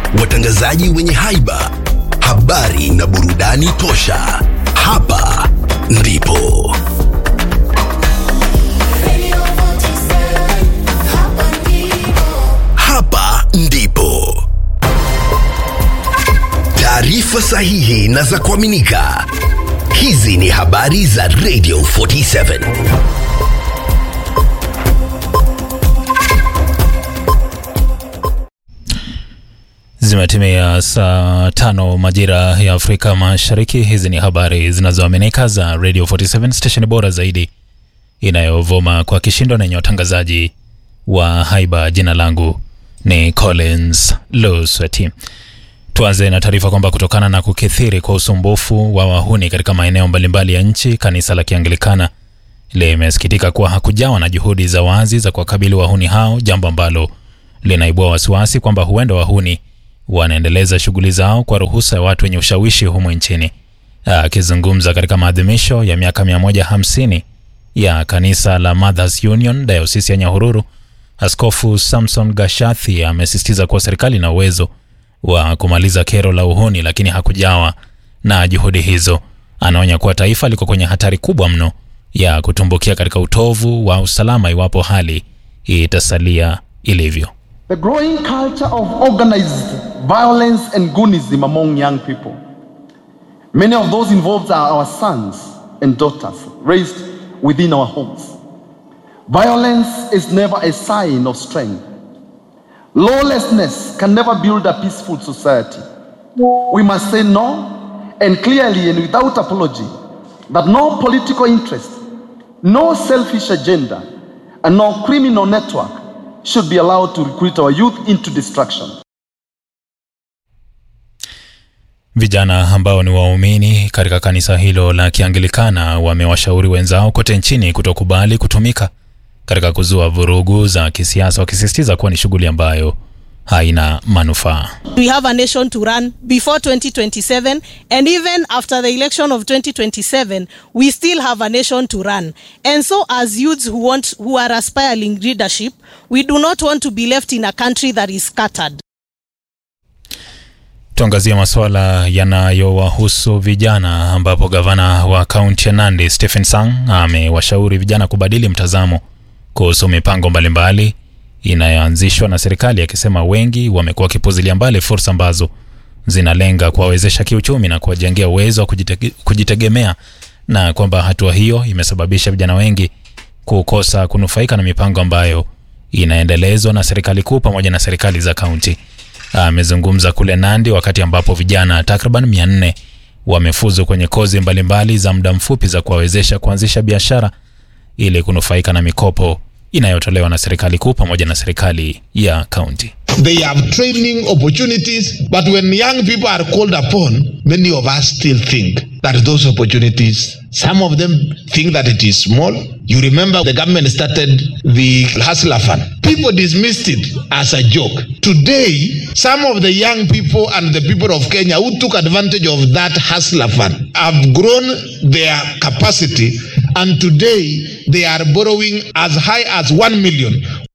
watangazaji wenye haiba, habari na burudani tosha. Hapa ndipo hapa ndipo taarifa sahihi na za kuaminika. Hizi ni habari za Radio 47. Zimetimia saa tano majira ya Afrika Mashariki. Hizi ni habari zinazoaminika za Radio 47 station bora zaidi inayovuma kwa kishindo na yenye watangazaji wa haiba. Jina langu ni Collins Lusweti. Tuanze na taarifa kwamba kutokana na kukithiri kwa usumbufu wa wahuni katika maeneo mbalimbali ya nchi, kanisa la Kianglikana limesikitika kuwa hakujawa na juhudi za wazi za kuwakabili wahuni hao, jambo ambalo linaibua wasiwasi kwamba huenda wahuni wanaendeleza shughuli zao kwa ruhusa ya watu wenye ushawishi humu nchini. Akizungumza katika maadhimisho ya miaka 150 ya kanisa la Mothers Union dayosisi ya Nyahururu, Askofu Samson Gashathi amesisitiza kuwa serikali ina uwezo wa kumaliza kero la uhuni, lakini hakujawa na juhudi hizo. Anaonya kuwa taifa liko kwenye hatari kubwa mno ya kutumbukia katika utovu wa usalama iwapo hali itasalia ilivyo. The growing culture of organized violence and goonism among young people. Many of those involved are our sons and daughters raised within our homes. Violence is never a sign of strength. Lawlessness can never build a peaceful society. We must say no and clearly and without apology that no political interest, no selfish agenda, and no criminal network should be allowed to recruit our youth into destruction. Vijana ambao ni waumini katika kanisa hilo la Kianglikana wamewashauri wenzao kote nchini kutokubali kutumika katika kuzua vurugu za kisiasa, wakisisitiza kuwa ni shughuli ambayo haina manufaa. We have a nation to run before 2027 and even after the election of 2027 we still have a nation to run and so as youths who want who are aspiring leadership we do not want to be left in a country that is scattered Tuangazie masuala yanayowahusu vijana ambapo gavana wa kaunti ya Nandi Stephen Sang amewashauri vijana kubadili mtazamo kuhusu mipango mbalimbali inayoanzishwa na serikali akisema wengi wamekuwa wakipuzilia mbali fursa ambazo zinalenga kuwawezesha kiuchumi na kuwajengea uwezo wa kujitege, kujitegemea na kwamba hatua hiyo imesababisha vijana wengi kukosa kunufaika na mipango ambayo inaendelezwa na serikali kuu pamoja na serikali za kaunti. Amezungumza kule Nandi wakati ambapo vijana takriban 400 wamefuzu kwenye kozi mbalimbali za muda mfupi za kuwawezesha kuanzisha biashara ili kunufaika na mikopo inayotolewa na serikali kuu pamoja na serikali ya kaunti. They have training opportunities, but when young people are called upon, many of us still think that those opportunities, some of them think that it is small. You remember the government started the Hustler Fund. People dismissed it as a joke. Today, some of the young people and the people of Kenya who took advantage of that Hustler Fund have grown their capacity and today they are borrowing as high as 1 million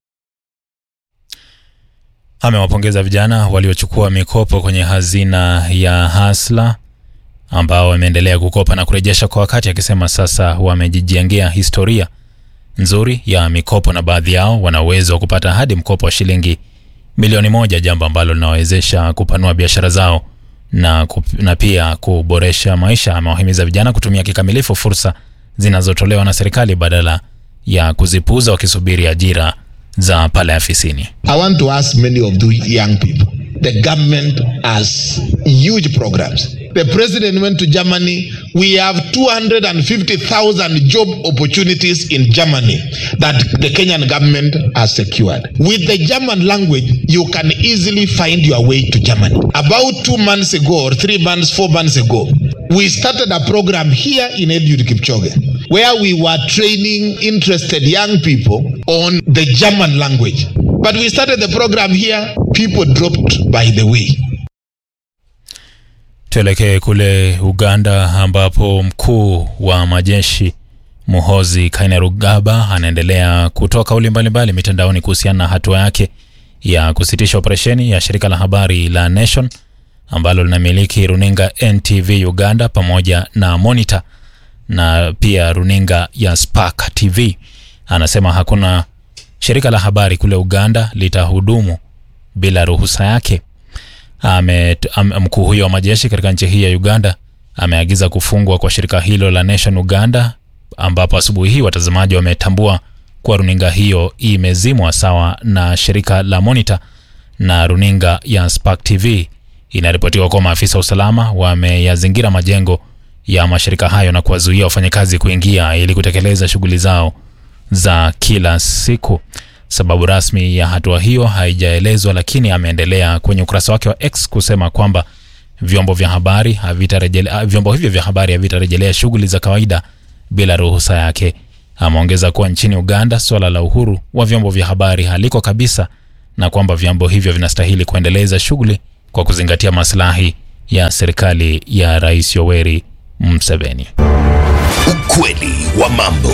Amewapongeza vijana waliochukua mikopo kwenye hazina ya Hasla ambao wameendelea kukopa na kurejesha kwa wakati, akisema sasa wamejijengea historia nzuri ya mikopo na baadhi yao wana uwezo wa kupata hadi mkopo wa shilingi milioni moja, jambo ambalo linawawezesha kupanua biashara zao na, kup, na pia kuboresha maisha. Amewahimiza vijana kutumia kikamilifu fursa zinazotolewa na serikali badala ya kuzipuuza wakisubiri ajira za pale afisini. I want to ask many of the young people. The government has huge programs. The president went to Germany. We have 250,000 job opportunities in Germany that the Kenyan government has secured. With the German language, you can easily find your way to Germany. About two months ago, or three months, four months ago, we started a program here in Eliud Kipchoge where we were training interested young people on the German language. But we started the program here, people dropped by the way. Tuelekee kule Uganda ambapo mkuu wa majeshi Muhozi Kainerugaba anaendelea kutoa kauli mbalimbali mitandaoni kuhusiana na hatua yake ya kusitisha operesheni ya shirika la habari la Nation ambalo linamiliki runinga NTV Uganda pamoja na Monitor na pia runinga ya Spark TV. Anasema hakuna shirika la habari kule Uganda litahudumu bila ruhusa yake. Ame, am, mkuu huyo wa majeshi katika nchi hii ya Uganda ameagiza kufungwa kwa shirika hilo la Nation Uganda, ambapo asubuhi hii watazamaji wametambua kuwa runinga hiyo imezimwa sawa na shirika la Monitor na runinga ya Spark TV. Inaripotiwa kuwa maafisa wa usalama wameyazingira majengo ya mashirika hayo na kuwazuia wafanyakazi kuingia ili kutekeleza shughuli zao za kila siku. Sababu rasmi ya hatua hiyo haijaelezwa, lakini ameendelea kwenye ukurasa wake wa X kusema kwamba vyombo vya habari havitarejelea vyombo hivyo vya habari havitarejelea shughuli za kawaida bila ruhusa yake. Ameongeza kuwa nchini Uganda suala la uhuru wa vyombo vya habari haliko kabisa na kwamba vyombo hivyo vinastahili kuendeleza shughuli kwa kuzingatia maslahi ya serikali ya Rais Yoweri Museveni. Ukweli wa mambo.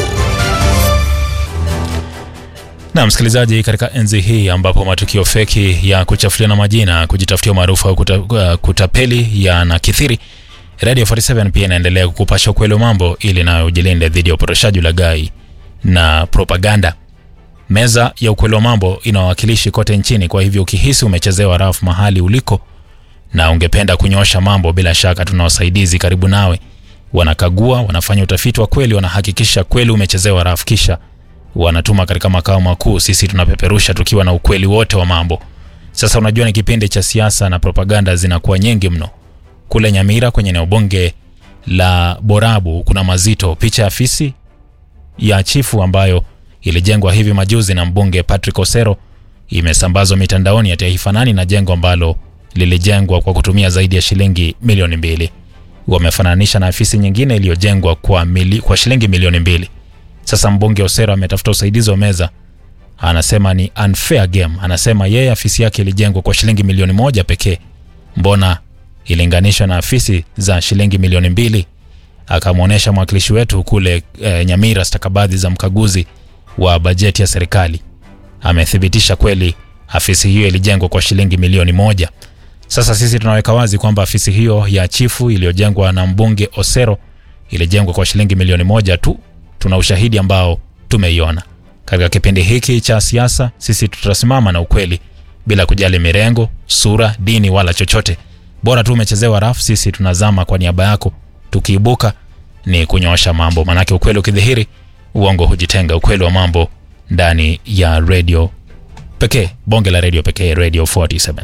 Na msikilizaji, katika enzi hii ambapo matukio feki ya kuchafuliana majina, kujitafutia umaarufu au kuta, uh, kutapeli yanakithiri, Radio 47 pia inaendelea kukupasha ukweli wa mambo ili nayo ujilinde dhidi ya upotoshaji, ulaghai na propaganda. Meza ya ukweli wa mambo ina wawakilishi kote nchini, kwa hivyo ukihisi umechezewa rafu mahali uliko na ungependa kunyosha mambo, bila shaka tuna wasaidizi karibu nawe, wanakagua, wanafanya utafiti wa kweli, wanahakikisha kweli umechezewa rafu, kisha wanatuma katika makao makuu. Sisi tunapeperusha tukiwa na ukweli wote wa mambo. Sasa unajua, ni kipindi cha siasa na propaganda zinakuwa nyingi mno. Kule Nyamira kwenye eneo bunge la Borabu kuna mazito, picha ya afisi ya chifu ambayo ilijengwa hivi majuzi na mbunge Patrick Osero imesambazwa mitandaoni ati haifanani na jengo ambalo lilijengwa kwa kutumia zaidi ya shilingi milioni mbili. Wamefananisha na afisi nyingine iliyojengwa kwa, mili, kwa shilingi milioni mbili. Sasa mbunge Osero ametafuta usaidizi wa meza, anasema ni unfair game. Anasema yeye afisi yake ilijengwa kwa shilingi milioni moja pekee, mbona ilinganishwa na afisi za shilingi milioni mbili? Akamwonyesha mwakilishi wetu kule e, Nyamira stakabadhi za mkaguzi wa bajeti ya serikali, amethibitisha kweli afisi hiyo ilijengwa kwa shilingi milioni moja. Sasa sisi tunaweka wazi kwamba afisi hiyo ya chifu iliyojengwa na mbunge Osero ilijengwa kwa shilingi milioni moja tu. Tuna ushahidi ambao tumeiona. Katika kipindi hiki cha siasa, sisi tutasimama na ukweli bila kujali mirengo, sura, dini wala chochote. Bora tu umechezewa rafu, sisi tunazama kwa niaba yako. Tukiibuka ni kunyoosha mambo, manake ukweli ukidhihiri, uongo hujitenga. Ukweli wa mambo ndani ya redio pekee, bonge la redio pekee, Radio 47.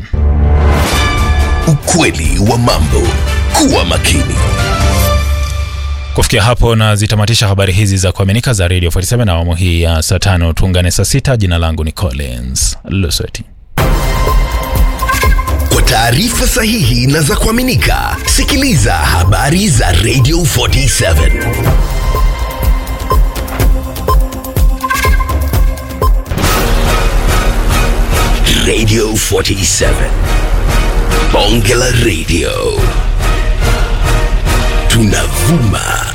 Ukweli wa mambo. Kuwa makini. Kufikia hapo na zitamatisha habari hizi za kuaminika za Radio 47 na awamu hii ya saa tano. Tuungane saa sita. Jina langu ni Collins Lusweti. Kwa taarifa sahihi na za kuaminika, sikiliza habari za Radio 47. Radio 47. Bonge la Radio. Tunavuma